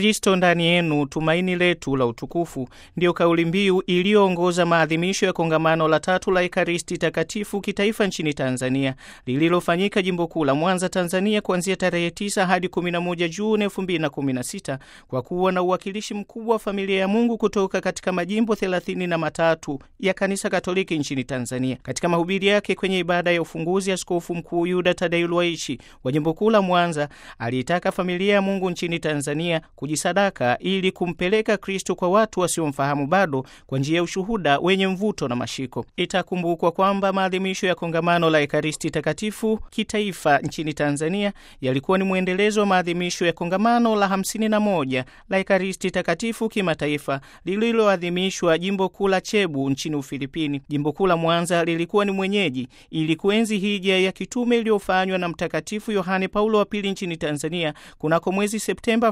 Kristo ndani yenu, tumaini letu la utukufu, ndiyo kauli mbiu iliyoongoza maadhimisho ya kongamano la tatu la Ekaristi Takatifu kitaifa nchini Tanzania lililofanyika jimbo kuu la Mwanza, Tanzania, kuanzia tarehe 9 hadi 11 Juni 2016 kwa kuwa na uwakilishi mkubwa wa familia ya Mungu kutoka katika majimbo thelathini na matatu ya Kanisa Katoliki nchini Tanzania. Katika mahubiri yake kwenye ibada ya ufunguzi, Askofu Mkuu Yuda Tadei Ruwaichi wa jimbo kuu la Mwanza aliitaka familia ya Mungu nchini Tanzania kujisadaka ili kumpeleka Kristo kwa watu wasiomfahamu bado kwa njia ya ushuhuda wenye mvuto na mashiko. Itakumbukwa kwamba maadhimisho ya kongamano la Ekaristi Takatifu kitaifa nchini Tanzania yalikuwa ni mwendelezo wa maadhimisho ya kongamano la 51 la Ekaristi Takatifu kimataifa lililoadhimishwa jimbo kuu la Cebu nchini Ufilipini. Jimbo kuu la Mwanza lilikuwa ni mwenyeji ili kuenzi hija ya kitume iliyofanywa na Mtakatifu Yohane Paulo wa Pili nchini Tanzania kunako mwezi Septemba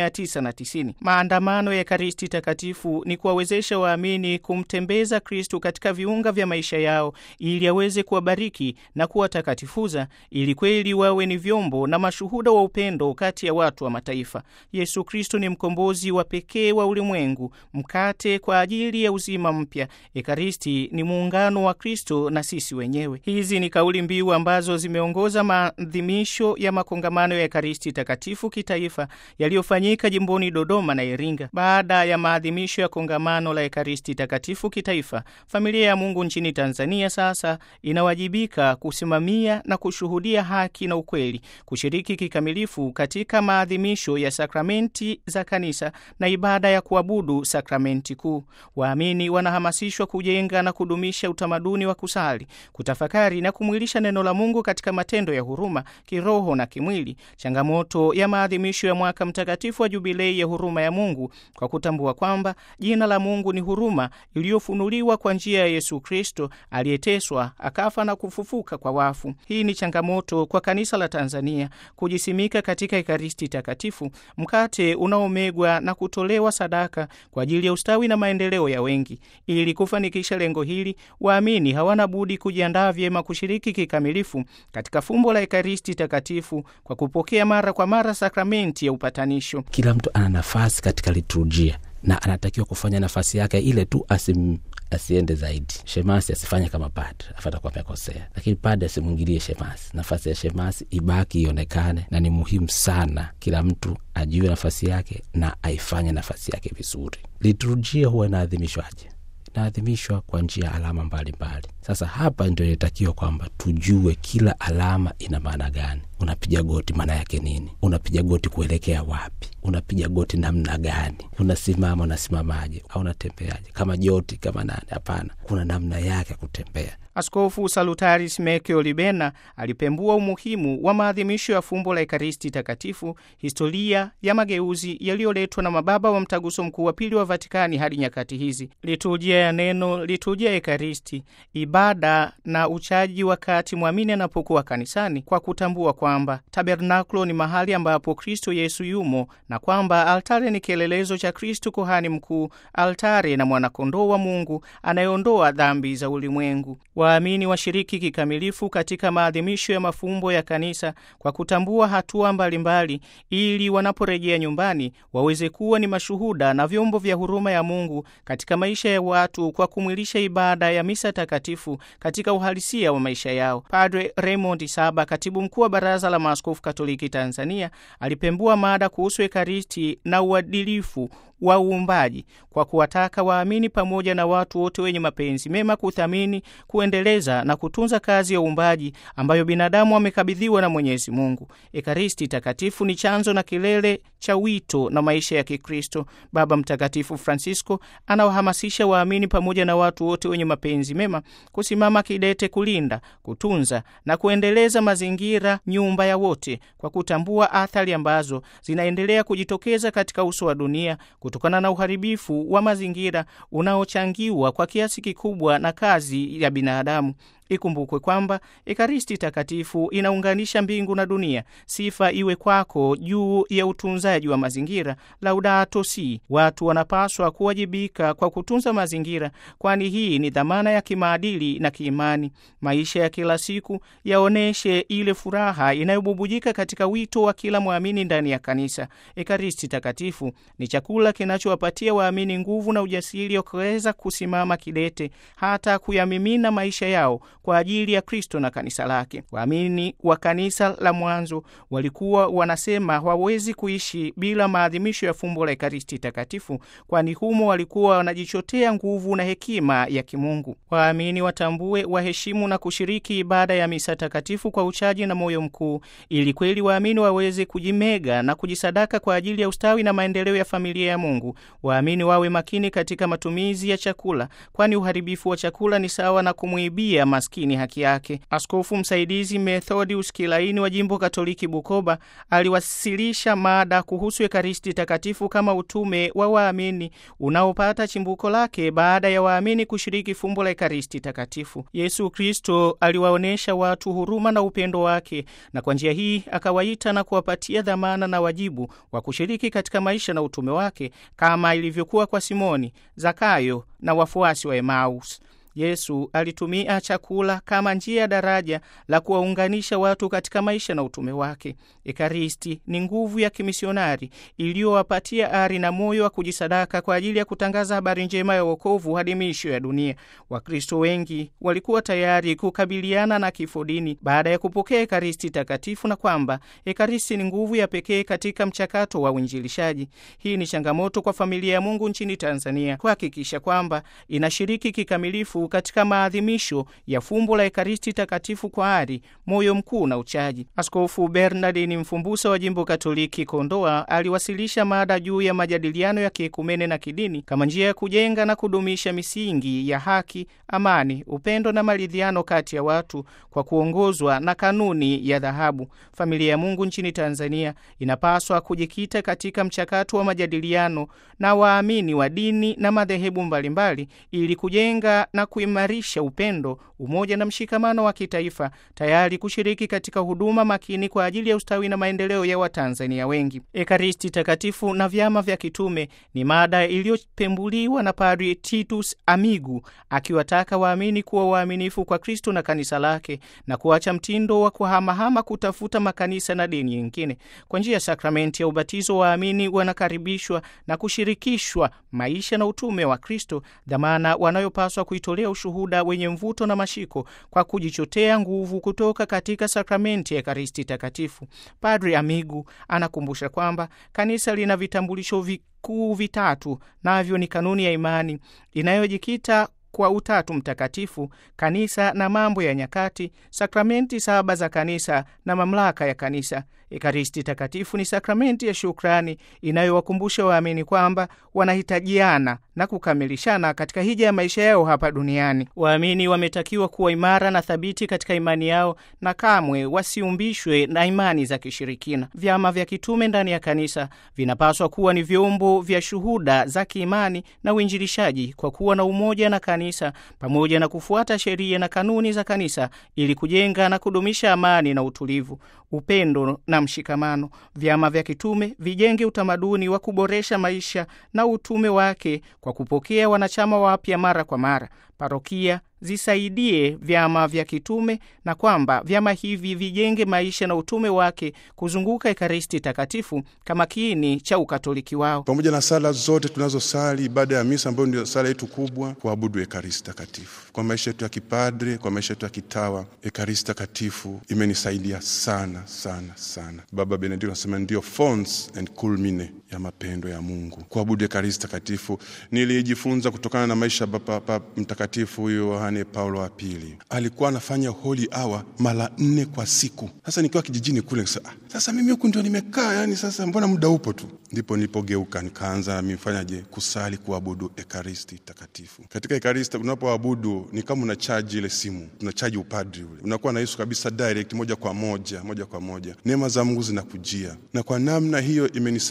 1990. Maandamano ya Ekaristi Takatifu ni kuwawezesha waamini kumtembeza Kristu katika viunga vya maisha yao ili aweze kuwabariki na kuwatakatifuza ili kweli wawe ni vyombo na mashuhuda wa upendo kati ya watu wa mataifa. Yesu Kristu ni mkombozi wa pekee wa ulimwengu, mkate kwa ajili ya uzima mpya. Ekaristi ni muungano wa Kristo na sisi wenyewe. Hizi ni kauli mbiu ambazo zimeongoza maadhimisho ya makongamano ya Ekaristi Takatifu kitaifa yaliyofanyika jimboni Dodoma na Iringa. Baada ya maadhimisho ya kongamano la Ekaristi Takatifu kitaifa, familia ya Mungu nchini Tanzania sasa inawajibika kusimamia na kushuhudia haki na ukweli, kushiriki kikamilifu katika maadhimisho ya sakramenti za kanisa na ibada ya kuabudu sakramenti kuu. Waamini wanahamasishwa kujenga na kudumisha utamaduni wa kusali, kutafakari na kumwilisha neno la Mungu katika matendo ya huruma kiroho na kimwili, changamoto ya maadhimisho ya mwaka mtakatifu wa Jubilei ya huruma ya Mungu, kwa kutambua kwamba jina la Mungu ni huruma iliyofunuliwa kwa njia ya Yesu Kristo aliyeteswa, akafa na kufufuka kwa wafu. Hii ni changamoto kwa kanisa la Tanzania kujisimika katika Ekaristi Takatifu, mkate unaomegwa na kutolewa sadaka kwa ajili ya ustawi na maendeleo ya wengi. Ili kufanikisha lengo hili, waamini hawana budi kujiandaa vyema kushiriki kikamilifu katika fumbo la Ekaristi Takatifu kwa kupokea mara kwa mara sakramenti ya upatanisho. Kila mtu ana nafasi katika liturujia na anatakiwa kufanya nafasi yake ile tu, asim asiende zaidi. Shemasi asifanye kama padre, afatakuwa amekosea, lakini padre asimwingilie shemasi. Nafasi ya shemasi ibaki ionekane, na ni muhimu sana kila mtu ajue nafasi yake na aifanye nafasi yake vizuri. Liturujia huwa inaadhimishwaje? Inaadhimishwa kwa njia alama mbalimbali mbali. Sasa hapa ndio inatakiwa kwamba tujue kila alama ina maana gani. Unapiga goti maana yake nini? Unapiga goti kuelekea wapi? Unapiga goti namna gani? Unasimama, unasimamaje? au unatembeaje? Kama joti kama nani? Hapana, kuna namna yake ya kutembea. Askofu Salutaris Mekeo Libena alipembua umuhimu wa maadhimisho ya fumbo la Ekaristi Takatifu, historia ya mageuzi yaliyoletwa na mababa wa Mtaguso Mkuu wa Pili wa Vatikani hadi nyakati hizi, liturujia ya neno, liturujia ya Ekaristi, ibada na uchaji wakati mwamini anapokuwa kanisani, kwa kutambua kwamba tabernakulo ni mahali ambapo Kristo Yesu yumo na kwamba altare ni kielelezo cha Kristo kuhani mkuu, altare na mwanakondoo wa Mungu anayeondoa dhambi za ulimwengu. Waamini washiriki kikamilifu katika maadhimisho ya mafumbo ya kanisa kwa kutambua hatua mbalimbali mbali, ili wanaporejea nyumbani waweze kuwa ni mashuhuda na vyombo vya huruma ya Mungu katika maisha ya watu kwa kumwilisha ibada ya misa takatifu katika uhalisia wa maisha yao. Padre Raymond Saba, katibu mkuu wa Baraza la Maaskofu Katoliki Tanzania, alipembua mada kuhusu Ekaristi na uadilifu wa uumbaji kwa kuwataka waamini pamoja na watu wote wenye mapenzi mema kuthamini, kuendeleza na kutunza kazi ya uumbaji ambayo binadamu amekabidhiwa na Mwenyezi Mungu. Ekaristi Takatifu ni chanzo na kilele cha wito na maisha ya Kikristo. Baba Mtakatifu Francisco anawahamasisha waamini pamoja na watu wote wenye mapenzi mema kusimama kidete kulinda, kutunza na kuendeleza mazingira, nyumba ya wote, kwa kutambua athari ambazo zinaendelea kujitokeza katika uso wa dunia kutokana na uharibifu wa mazingira unaochangiwa kwa kiasi kikubwa na kazi ya binadamu. Ikumbukwe kwamba Ekaristi Takatifu inaunganisha mbingu na dunia. Sifa iwe kwako juu ya utunzaji wa mazingira. Laudato Si. Watu wanapaswa kuwajibika kwa kutunza mazingira, kwani hii ni dhamana ya kimaadili na kiimani. Maisha ya kila siku yaoneshe ile furaha inayobubujika katika wito wa kila mwamini ndani ya kanisa. Ekaristi Takatifu ni chakula kinachowapatia waamini nguvu na ujasiri wa kuweza kusimama kidete hata kuyamimina maisha yao kwa ajili ya Kristo na kanisa lake. Waamini wa kanisa la mwanzo walikuwa wanasema hawawezi kuishi bila maadhimisho ya fumbo la Ekaristi Takatifu, kwani humo walikuwa wanajichotea nguvu na hekima ya kimungu. Waamini watambue, waheshimu na kushiriki ibada ya misa takatifu kwa uchaji na moyo mkuu, ili kweli waamini waweze kujimega na kujisadaka kwa ajili ya ustawi na maendeleo ya familia ya Mungu. Waamini wawe makini katika matumizi ya chakula, kwani uharibifu wa chakula ni sawa na kumwibia maskini haki yake. Askofu msaidizi Methodius Kilaini wa jimbo Katoliki Bukoba aliwasilisha mada kuhusu Ekaristi Takatifu kama utume wa waamini unaopata chimbuko lake baada ya waamini kushiriki fumbo la Ekaristi Takatifu. Yesu Kristo aliwaonyesha watu huruma na upendo wake, na kwa njia hii akawaita na kuwapatia dhamana na wajibu wa kushiriki katika maisha na utume wake kama ilivyokuwa kwa Simoni, Zakayo na wafuasi wa Emaus. Yesu alitumia chakula kama njia ya daraja la kuwaunganisha watu katika maisha na utume wake. Ekaristi ni nguvu ya kimisionari iliyowapatia ari na moyo wa kujisadaka kwa ajili ya kutangaza habari njema ya wokovu hadi miisho ya dunia. Wakristo wengi walikuwa tayari kukabiliana na kifo dini baada ya kupokea Ekaristi Takatifu, na kwamba Ekaristi ni nguvu ya pekee katika mchakato wa uinjilishaji. Hii ni changamoto kwa familia ya Mungu nchini Tanzania kuhakikisha kwamba inashiriki kikamilifu katika maadhimisho ya fumbo la Ekaristi Takatifu kwa ari, moyo mkuu na uchaji. Askofu Bernardini Mfumbusa wa jimbo Katoliki Kondoa aliwasilisha mada juu ya majadiliano ya kiekumene na kidini kama njia ya kujenga na kudumisha misingi ya haki, amani, upendo na maridhiano kati ya watu kwa kuongozwa na kanuni ya dhahabu. Familia ya Mungu nchini Tanzania inapaswa kujikita katika mchakato wa majadiliano na waamini wa dini na madhehebu mbalimbali ili kujenga na kuimarisha upendo, umoja na mshikamano wa kitaifa, tayari kushiriki katika huduma makini kwa ajili ya ustawi na maendeleo ya Watanzania wengi. Ekaristi Takatifu na vyama vya kitume ni mada iliyopembuliwa na Padri Titus Amigu, akiwataka waamini kuwa waaminifu kwa Kristo na kanisa lake na kuacha mtindo wa kuhamahama kutafuta makanisa na dini nyingine. Kwa njia ya sakramenti ya ubatizo, waamini wanakaribishwa na kushirikishwa maisha na utume wa Kristo, dhamana wanayopaswa kuitolea ushuhuda wenye mvuto na mashiko kwa kujichotea nguvu kutoka katika sakramenti ya Ekaristi Takatifu. Padri Amigu anakumbusha kwamba kanisa lina vitambulisho vikuu vitatu, navyo ni kanuni ya imani inayojikita kwa Utatu Mtakatifu, kanisa na mambo ya nyakati, sakramenti saba za kanisa na mamlaka ya kanisa. Ekaristi Takatifu ni sakramenti ya shukrani inayowakumbusha waamini kwamba wanahitajiana na kukamilishana katika hija ya maisha yao hapa duniani. Waamini wametakiwa kuwa imara na thabiti katika imani yao na kamwe wasiumbishwe na imani za kishirikina. Vyama vya kitume ndani ya kanisa vinapaswa kuwa ni vyombo vya shuhuda za kiimani na uinjilishaji kwa kuwa na umoja na kanisa pamoja na kufuata sheria na kanuni za kanisa ili kujenga na kudumisha amani na utulivu, upendo na mshikamano. Vyama vya kitume vijenge utamaduni wa kuboresha maisha na utume wake kwa kupokea wanachama wapya mara kwa mara. Parokia zisaidie vyama vya kitume na kwamba vyama hivi vijenge maisha na utume wake kuzunguka Ekaristi Takatifu kama kiini cha ukatoliki wao. Pamoja na sala zote tunazosali, ibada ya misa ambayo ndio sala yetu kubwa, kuabudu Ekaristi Takatifu kwa maisha yetu ya kipadre, kwa maisha yetu ya kitawa. Ekaristi Takatifu imenisaidia sana sana sana. Baba Benedikto anasema ndio fons and culmine ya mapendo ya Mungu. Kuabudu Ekaristi Takatifu nilijifunza kutokana na maisha ya Papa Mtakatifu huyo Yohane Paulo wa Pili. Alikuwa anafanya holy hour mara nne kwa siku. Sasa nikiwa kijijini kule sasa, ah, sasa mimi huku ndio nimekaa, yani sasa mbona muda upo tu? Ndipo nilipogeuka nikaanza mifanyaje kusali kuabudu Ekaristi Takatifu. Katika Ekaristi unapoabudu ni kama unachaji ile simu, unachaji upadri ule, unakuwa na Yesu kabisa direct, moja kwa moja, moja kwa moja. Neema za Mungu zinakujia, na kwa namna hiyo imenisaidia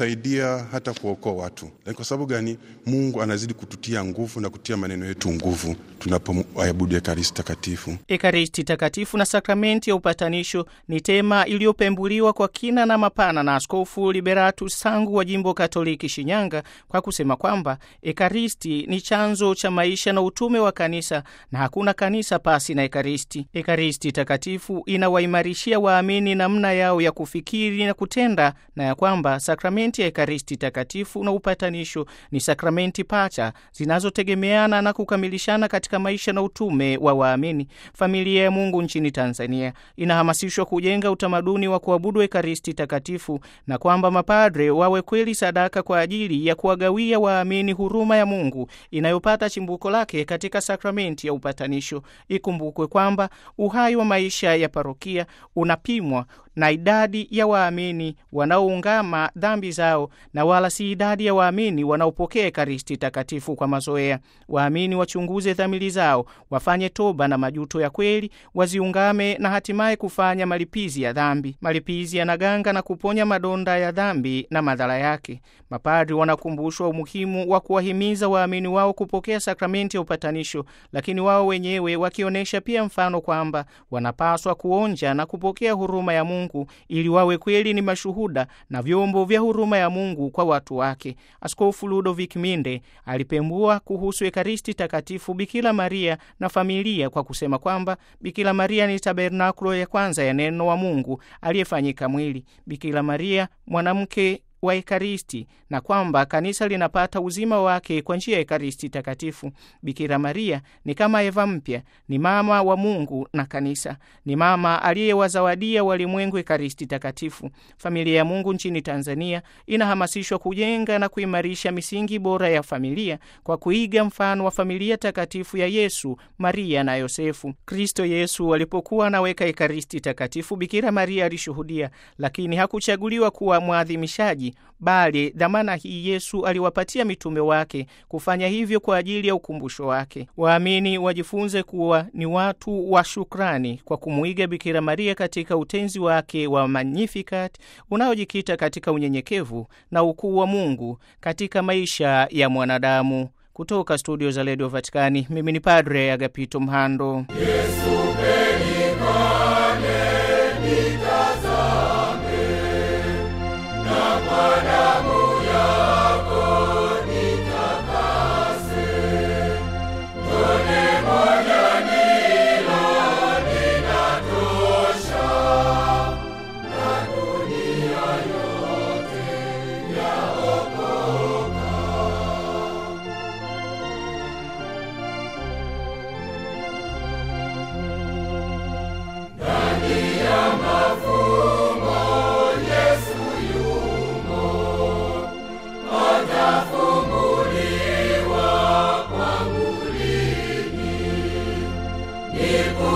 kuombea hata kuokoa watu. Lakini kwa sababu gani? Mungu anazidi kututia nguvu na kutia maneno yetu nguvu tunapoabudu Ekaristi Takatifu. Ekaristi Takatifu na sakramenti ya upatanisho ni tema iliyopembuliwa kwa kina na mapana na Askofu Liberatus Sangu wa jimbo Katoliki Shinyanga kwa kusema kwamba Ekaristi ni chanzo cha maisha na utume wa kanisa na hakuna kanisa pasi na Ekaristi. Ekaristi Takatifu inawaimarishia waamini namna yao ya kufikiri na kutenda, na ya kwamba sakramenti ya Ekaristi Takatifu na upatanisho ni sakramenti pacha zinazotegemeana na kukamilishana katika maisha na utume wa waamini. Familia ya Mungu nchini Tanzania inahamasishwa kujenga utamaduni wa kuabudu Ekaristi Takatifu na kwamba mapadre wawe kweli sadaka kwa ajili ya kuwagawia waamini huruma ya Mungu inayopata chimbuko lake katika sakramenti ya upatanisho. Ikumbukwe kwamba uhai wa maisha ya parokia unapimwa na idadi ya waamini wanaoungama dhambi zao na wala si idadi ya waamini wanaopokea Ekaristi Takatifu kwa mazoea. Waamini wachunguze dhamiri zao, wafanye toba na majuto ya kweli, waziungame na hatimaye kufanya malipizi ya dhambi. Malipizi yanaganga na kuponya madonda ya dhambi na madhara yake. Mapadri wanakumbushwa umuhimu wa kuwahimiza waamini wao kupokea sakramenti ya upatanisho, lakini wao wenyewe wakionyesha pia mfano kwamba wanapaswa kuonja na kupokea huruma ya Mungu ili wawe kweli ni mashuhuda na vyombo vya huruma ya Mungu kwa watu wake. Askofu Ludovic Minde alipembua kuhusu Ekaristi Takatifu, Bikira Maria na familia kwa kusema kwamba Bikira Maria ni tabernakulo ya kwanza ya neno wa Mungu aliyefanyika mwili. Bikira Maria mwanamke wa Ekaristi na kwamba kanisa linapata uzima wake kwa njia ya Ekaristi Takatifu. Bikira Maria ni kama Eva mpya, ni mama wa Mungu na kanisa, ni mama aliyewazawadia walimwengu Ekaristi Takatifu. Familia ya Mungu nchini Tanzania inahamasishwa kujenga na kuimarisha misingi bora ya familia kwa kuiga mfano wa familia takatifu ya Yesu, Maria na Yosefu. Kristo Yesu alipokuwa anaweka Ekaristi Takatifu, Bikira Maria alishuhudia, lakini hakuchaguliwa kuwa mwadhimishaji bali dhamana hii Yesu aliwapatia mitume wake kufanya hivyo kwa ajili ya ukumbusho wake. Waamini wajifunze kuwa ni watu wa shukrani kwa kumwiga Bikira Maria katika utenzi wake wa Magnificat unaojikita katika unyenyekevu na ukuu wa Mungu katika maisha ya mwanadamu. Kutoka studio za redio Vatikani, mimi ni Padre Agapito Mhando. Yesu Niku